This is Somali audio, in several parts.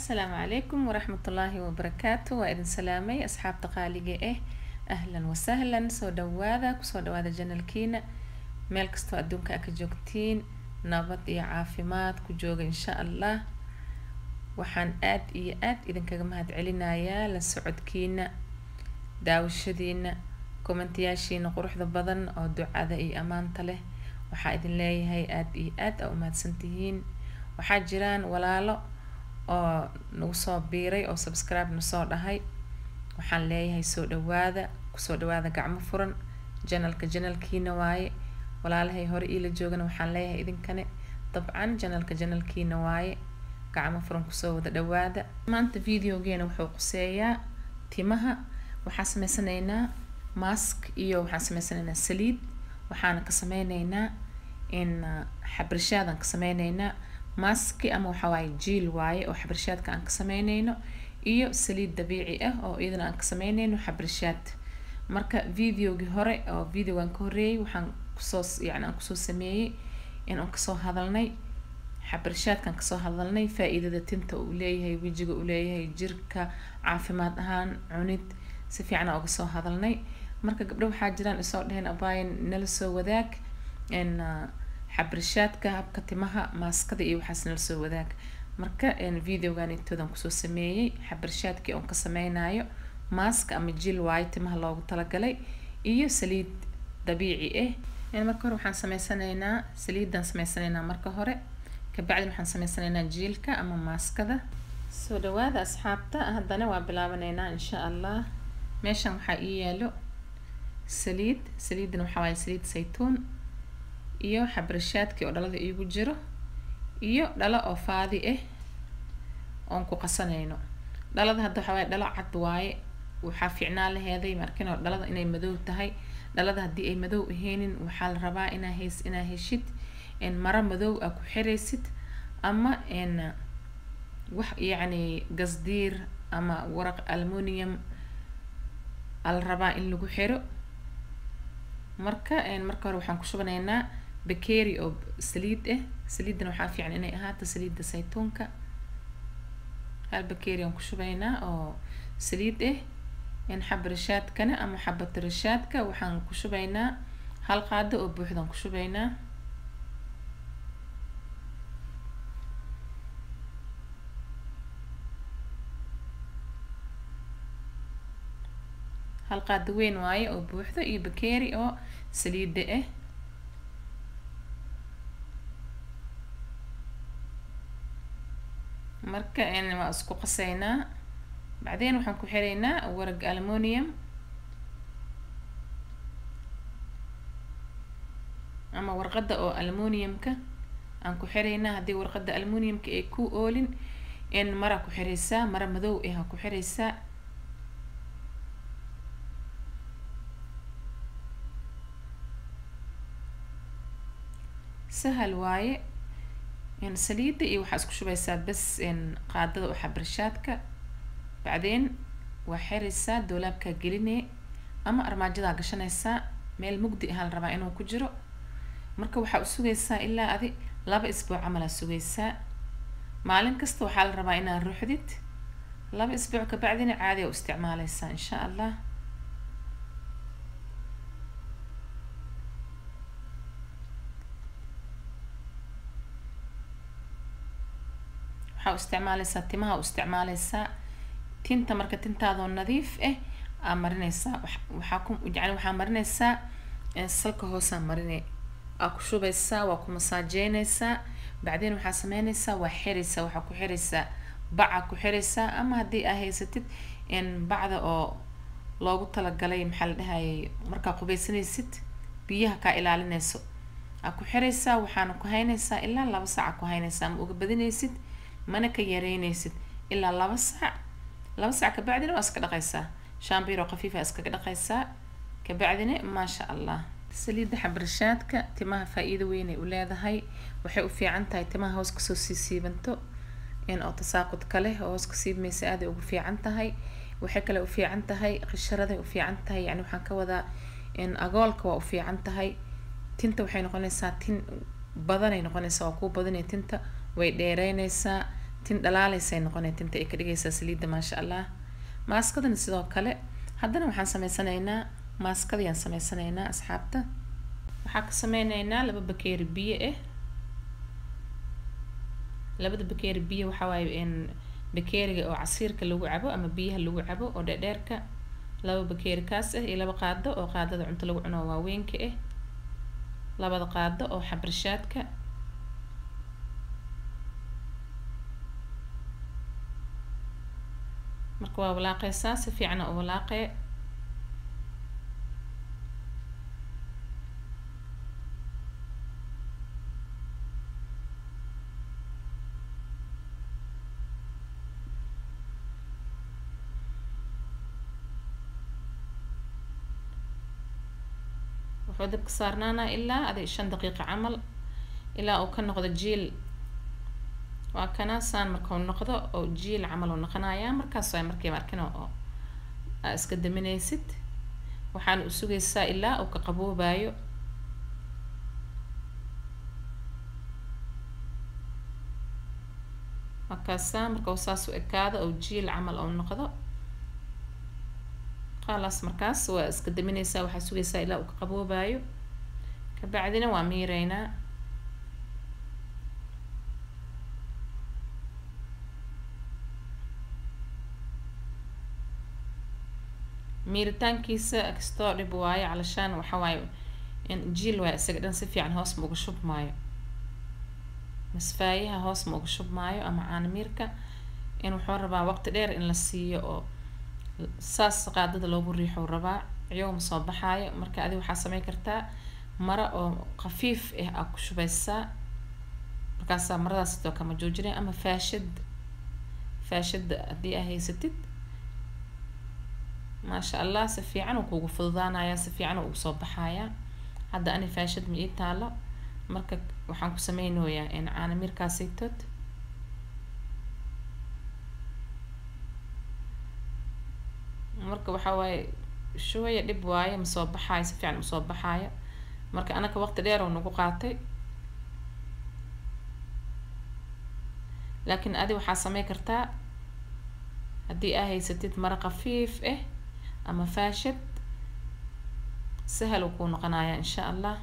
asalaamu calaykum waraxmatullaahi wabarakaatu waa idin salaamay asxaabta qaaliga ah ahlan wasahlan soo dhawaada kusoo dhawaada janalkiina meel kastoo adduunka a ka joogtiin nabad iyo caafimaad ku jooga insha allah waxaan aad iyo aad idinkaga mahad celinayaa la socodkiina daawashadiina kommentayaashiina quruxda badan oo ducada iyo ammaanta leh waxaa idin leeyahay aad iyo aad aa umahadsantihiin waxaa jiraan walaalo oo nagu soo biiray oo subscribe nasoo dhahay waxaan leeyahay soo dhawaada kusoo dhawaada gacmo furan janalka janalkiina waaye walaalahay hore iila joogana waxaan leeyahay idinkane dabcan janalka janalkiina waaye gacmo furan kusoo wada dhawaada maanta videogeena wuxuu quseeyaa timaha waxaan sameysanaynaa mask iyo waxaan sameysanaynaa saliid waxaana ka sameyneynaa in xabrishaadaan ka sameyneynaa maski ama waxa waaye jiil waaye oo xabrishaadka aan ka sameyneyno iyo saliid dabiici ah oo iyadana aan ka sameyneyno xabrishaad marka videogii hore oo videogan ka horeeyay waxaan kusoo yani aan kusoo sameeyey in aan kasoo hadalnay xabrishaadkaan kasoo hadalnay faa-iidada tinta uu leeyahay wejiga uu leeyahay jirka caafimaad ahaan cunid si fiican aan uga soo hadalnay marka gabdho waxaa jiraan isoo dheheen abaayan nala soo wadaag in xabrishaadka habka timaha maaskada iyo waxaas nala soo wadaag marka videogan intoodan kusoo sameeyey xabrishaadkii oon ka sameynayo maaska ama jil waayo timaha loogu talagalay iyo saliid dabiici ah marka hore waxaan sameysanaynaa saliidan sameysanaynaa marka hore kabacdin waxaan sameysanaynaa jiilka ama maaskada soo dhawaada asxaabta haddana waa bilaabanaynaa insha allah meeshan waxaa ii yaalo saliid saliidan waxaa waaye saliid saytuun iyo xabrishaadkii oo dhalada iigu jiro iyo dhalo oo faadi ah oon ku qasanayno dhalada hadda waxaa waaye dhalo cad waaye waxaa fiicnaan laheeday markin oo dhalada inay madow tahay dhalada haddii ay madow aheynin waxaa la rabaa inaa heys inaa heshid maro madow aa ku xiraysid ama wax yacni gasdiir ama waraq almunium aa la rabaa in lagu xiro marka marka hore waxaan ku shubanaynaa bakeeri oo saliid ah saliidan waxaa fiican inay ahaato saliidda saytuunka hal bakeeri aan ku shubaynaa oo saliid ah in xabrishaadkana ama xabatirashaadka waxaan ku shubaynaa hal qaado oo buuxdaan ku shubaynaa hal qaado weyn waaye oo buuxdo iyo bakeeri oo saliida ah marka waa isku qaseynaa bacdeen waxaan ku xiraynaa warag almunium ama warqadda oo almuniumka aan ku xiraynaa haddii warqadda almuniumka ay ku oolin in mara ku xiraysaa mara madow ah aa ku xiraysaa sahal waaye saliida iyo waxaa isku shubaysaa bas qaadada oo xabrishaadka bacdeen waa xiraysaa doolaabkaa gelinee ama armaajadaa gashanaysaa meel mugdi ahaa la rabaa inuu ku jiro marka waxaa u sugaysaa ilaa adi laba isbuuc camal aa sugaysaa maalin kasta waxaa la rabaa inaad ruuxdid laba isbuuc kabacdina caadi aa u isticmaaleysaa insha allah waxaa u isticmaaleysaa timaha u isticmaaleysaa tinta marka tintaadoo nadiif ah aa marineysaa waxaa ku yani waxaa marineysaa salka hoosaa marine aa ku shubaysaa waa ku masaajeyneysaa bacdeen waxaa sameyneysaa waa xiraysaa waxaa ku xiraysaa baca ku xiraysaa ama haddii aa haysatid bacda oo loogu talagalay maxaa la dhahayay markaa qubaysanaysid biyaha kaa ilaalineyso aa ku xiraysaa waxaana ku haynaysaa ilaa laba saaca ku haynaysaa ma uga badinaysid mana ka yareynaysid ilaa laba saac laba saac kabacdina waa iska dhaqaysaa shambiiroo khafiifa iskaga dhaqaysaa kabacdina maasha allah saliidda xabrishaadka timaha faa-iido weynay u leedahay waxay u fiican tahay timaha hoos kasoo sii siibanto in oo tasaaqud ka leh oo hoos ka siibmaysa aaday ugu fiican tahay waxay kale u fiican tahay qisharaday u fiican tahay yani waxaan ka wadaa in agoolka waa u fiican tahay tinta waxay noqonaysaa tin badanay noqonaysaa waa kuu badanay tinta way dheereyneysaa tin dhalaaleysay noqonay tinta ay ka dhigaysaa saliidda maasha allah maaskadana sidoo kale haddana waxaan sameysanaynaa maaskadayaan sameysanaynaa asxaabta waxaa ka sameyneynaa laba bakeeri biyo ah labada bakeeri biyo waxaa waaye in bakeeriga oo casiirka lagu cabo ama biyaha lagu cabo oo dheerdheerka laba bakeeri kaas ah iyo laba qaado oo qaadada cunto lagu cuno waaweynka ah labada qaado oo xabarshaadka marka waa walaaqeysaa si fiicana u walaaqee wuxuu dabka saarnaanaa ilaa adi shan daqiiqa camal ilaa uu ka noqdo jiil waa kana saan markau noqdo oo jiil camal uu noqonayaa markaas waa markii markina oo aa iska daminaysid waxaana u sugaysaa ilaa uu ka qaboobayo markaasa markau saas u ekaado oo jiil camal ou noqdo khalaas markaas waa iska daminaysaa waxaa sugaysaa ilaa uu ka qaboobayo kabacdina waa miireynaa miiritaankiisa kastoo dhib waayo calashaan waxa waaye in jiil waayo isaga dhan si fiican hoos ma uga shubmaayo masfaayaha hoos ma uga shubmaayo ama caanamiirka in wuxuu rabaa waqti dheer in la siiyo oo saas qaadada loogu riixou rabaa iyagoo ma soo baxaayo marka adi waxaa sameyn kartaa maro oo khafiif ah aa ku shubaysaa markaasaa maradaas sidoo kama joojinaya ama faashad faashada haddii aa haysatid maasha allah si fiican uu kugu fududaanayaa si fiican uu ugu soo baxayaa hadda ani faashad ma ii taalo marka waxaan ku sameynayaa in caanamirkaasaytood marka waxaa waaye shooya dhib waaye ma soo baxaayo si fiican usoo baxaayo marka anaka waqti dheer oo nagu qaatay laakiin adi waxaa samey kartaa haddii aa haysatid maro khafiif ah ama faashad sahal uu kuu noqonayaa insha allah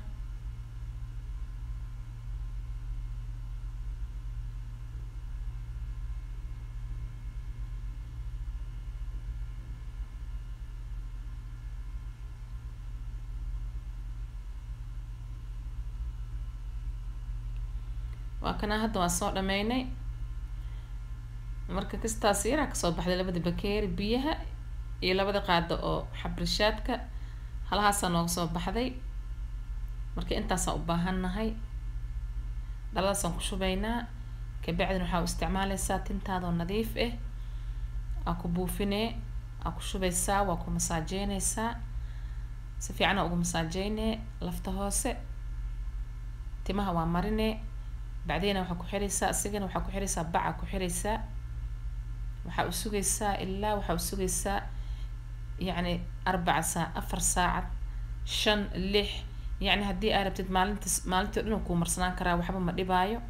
waa kana hadda waan soo dhameynay marka kastaas yaraa kasoo baxday labada bakeeri biyaha iyo labada qaado oo xabrishaadka halahaasaa nooga soo baxday marka intaasaan u baahannahay dhaladaasaan ku shubaynaa kabacdina waxaa u isticmaaleysaa tintaadoo nadiif ah aa ku buufinee aa ku shubaysaa waa ku masaajeyneysaa si fiicana ugu masaajeynee lafta hoose timaha waa marinee bacdina waxaa ku xiraysaa isigana waxaa ku xiraysaa baca ku xiraysaa waxaa u sugaysaa ilaa waxaa u sugaysaa yacni arbaca saac afar saacad shan lix yacni haddii aa rabtid maalintas maalintii o dhan uu kuu marsanaan karaa waxba ma dhibaayo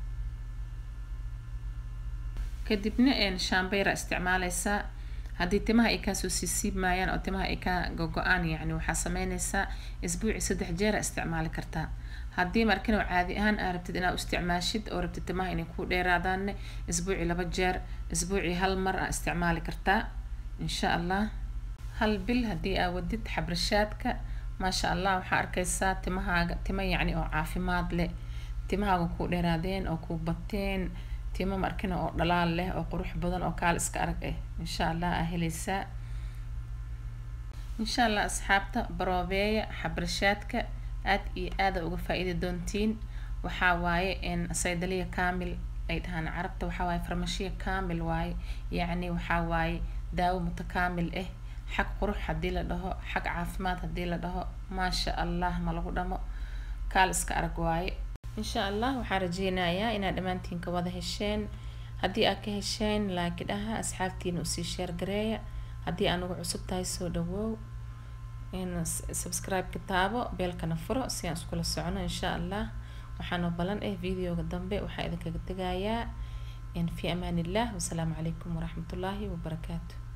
kadibna shambayra isticmaaleysaa haddii timaha ay kaasoo siisiibmayaan oo timaha ay ka go-go-aan yacni waxaa sameyneysaa isbuuci saddex jeera isticmaali kartaa haddii markin oo caadi ahaan aa rabtid inaad u isticmaashid oo rabtid timaha inay ku dheeraadaanne isbuuci laba jeer isbuuci hal mar aa isticmaali kartaa insha allah hal bil haddii aa wadid xabrashaadka maasha allah waxaa arkaysaa timahaaga tima yacni oo caafimaad leh timahaaga ku dheeraadeen oo ku bateen timo markina oo dhalaal leh oo qurux badan oo kaal iska arag ah insha allah aa heleysaa insha allah asxaabta baroobeeya xabrashaadka aad iyo aada uga faa-iidi doontiin waxaa waaye in saydaliya kaamil ay dhahaan carabta waxaa waaye farmashiya kaamil waaye yacni waxaa waaye daawo mutakaamil ah xag qurux haddii la dhaho xag caafimaad haddii la dhaho maasha allah ma lagu dhamo kaal iska arag waaye insha allah waxaa rajeynayaa inaad dhammaantiin ka wada hesheen haddii aad ka hesheen laaki dhaha asxaabtiina usii sheergareeya haddii anugu cusub tahay soo dhawoow in subscribe-ka taabo beelkana furo si aan iskula socono insha allah waxaana balan ah videoga dambe waxaa idinkaga tegayaa fi amaan illah wasalaamu calaykum waraxmat ullaahi wabarakaatu